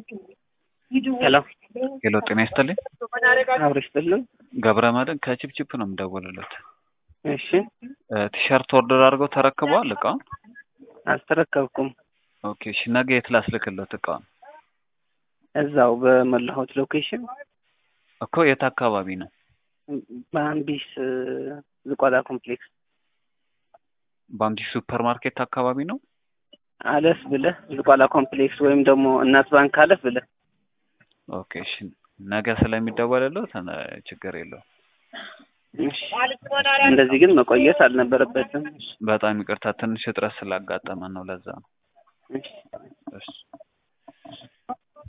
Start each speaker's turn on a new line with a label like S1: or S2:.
S1: ሄሎ
S2: ሄሎ ጤና ይስጥልኝ።
S1: አብሮ ይስጥልን።
S2: ገብረ መድን ከቺፕቺፕ ነው የምደውልለት።
S1: እሺ
S2: ቲሸርት ኦርደር አድርገው ተረክበዋል እቃውን?
S1: አልተረከብኩም።
S2: ኦኬ እሺ ነገ የት ላስልክለት እቃውን?
S1: እዛው በመላሁት ሎኬሽን
S2: እኮ የት አካባቢ ነው?
S1: በአምቢስ ዝቋላ ኮምፕሌክስ
S2: በአምዲስ ሱፐር ማርኬት አካባቢ ነው?
S1: አለፍ ብለህ ዝቋላ ኮምፕሌክስ ወይም ደግሞ እናት ባንክ አለፍ ብለህ
S2: ኦኬ እሺ ነገ ስለሚደወልለት ችግር የለውም።
S1: እሺ። እንደዚህ ግን መቆየት አልነበረበትም።
S2: በጣም ይቅርታ ትንሽ እጥረት ስላጋጠመን ነው ለዛ ነው።
S1: እሺ።
S2: እሺ